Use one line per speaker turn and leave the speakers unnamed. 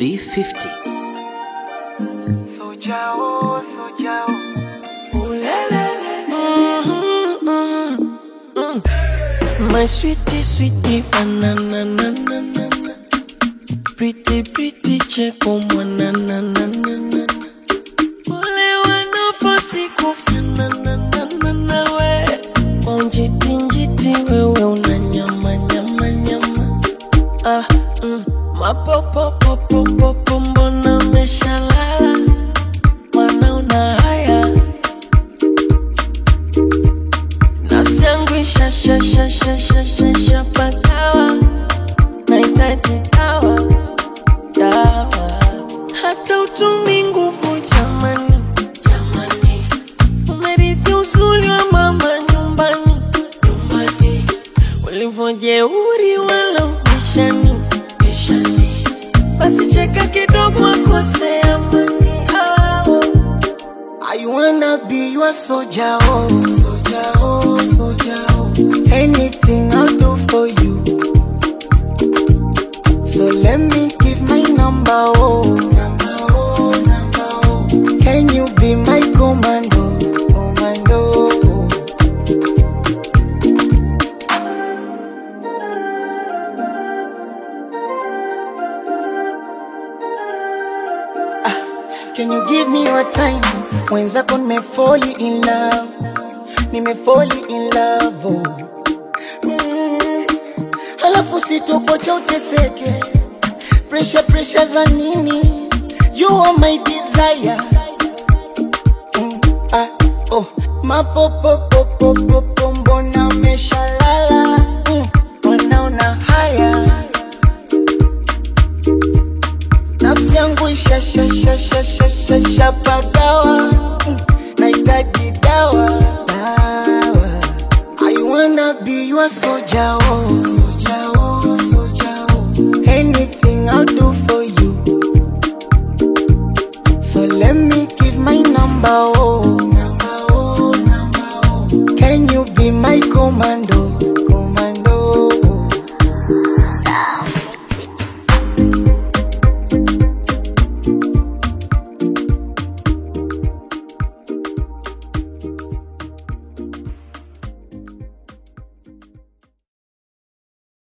B50.
Soja oh, soja oh.
My sweetie, sweetie, banana, na, na, na, na. Pretty, pretty, cheko, mwana, na, na, na, na. Wale wanafosi kufanana, na, na, na, we. Kwa njiti, njiti, wewe una nyama, nyama, nyama. Ah, mm. Mapopopopopopo, mbona umeshalala? Mwana una haya nafsi yangu ishashashashashashasha pakawa nahitaji dawa dawa hata utumi nguvu jamani jamani umerithi uzuri wa mama nyumbani nyumbani ulivyojeuri wala ubishani bishani basi cheka kidogo akosea mani ah.
I wanna be your soldier, oh, soldier, oh, soldier, oh. Anything I'll do for you. So let me give my number, oh, number, oh, number, oh. Can you be my commando, commando? Can you give me your time? Mwenzako nimefall in love, nimefall in love. Oh. Mm. Halafu sitokocha uteseke, pressure pressure za nini? You are my desire. Mm. Ah, oh. Mapopopopopopo, mbona umeshalala? Mm. Wanaona haya nafsi yangu ishashashashashashapagawa nahitaji dawa dawa I wanna be your soldier, oh, soldier, oh, soldier, oh. Anything I'll do for you. So let me give my number, oh,